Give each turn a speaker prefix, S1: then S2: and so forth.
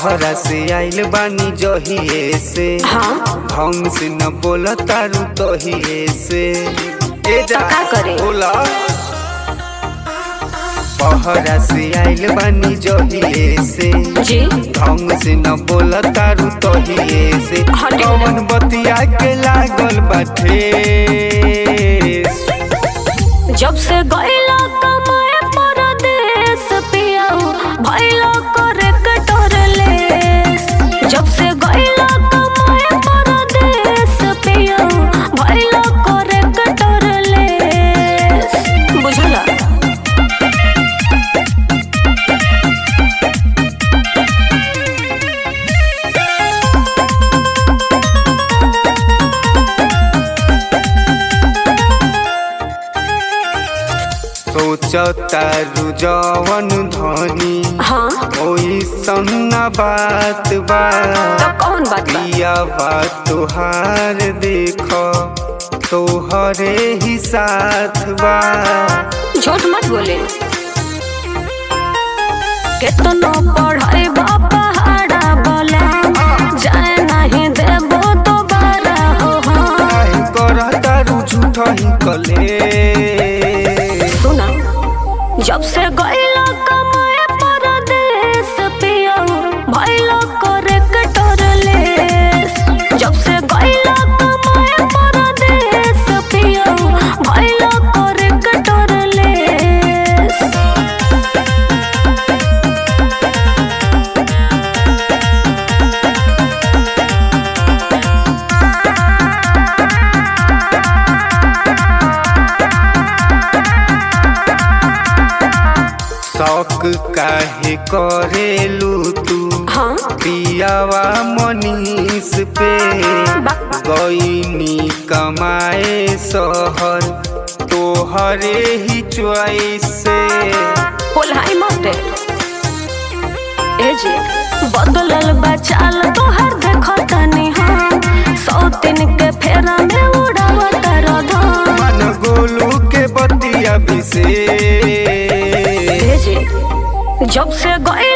S1: बहरा से आइल बानी जहिए से
S2: हाँ
S1: ढंग से न बोल तारू तहिए से ए जा
S2: तो का करे?
S1: बोला बहरा से आइल बानी जहिए से
S2: जी
S1: ढंग से न बोल तारू तहिए से
S2: हटे
S1: कौन बतिया के लागल बाटे
S2: जब से गईला कमाए परदेस पियाऊ भइलो करे कटोरलेस जब से गईला कमाए परदेस पियाऊ भइलो करे कटोरलेस बुझला
S1: सोचतारू जवन धनी
S2: हाँ
S1: ओई सन्ना बात बा
S2: तो कौन बात बा
S1: पिया बात तोहार देख तोहरे ही साथ बा
S2: झूठ मत बोले केतनो पढ़ाई बापा हाड़ा बोला जाए नहीं देबो दोबारा हो हाँ
S1: काहे करतारू झूठ ही कले
S2: सुना जब से गईला कमाए परदेस पियाऊ भइलो करे कटोरलेस जब से गईला कमाए परदेस पियाऊ भइलो करे कटोरलेस
S1: शौक काहे करेलू तू
S2: हाँ
S1: पियावा मनीष पे
S2: बा-
S1: गईनी कमाए शहर तोहरे ही च्वाइस से
S2: पोलाई मते ए जी बदलल बचाल तोहर देखो तनी हम सौ दिन के फेरा में उड़ावत रधम
S1: मन गोलू के बतिया भी से
S2: ए जी जब से गए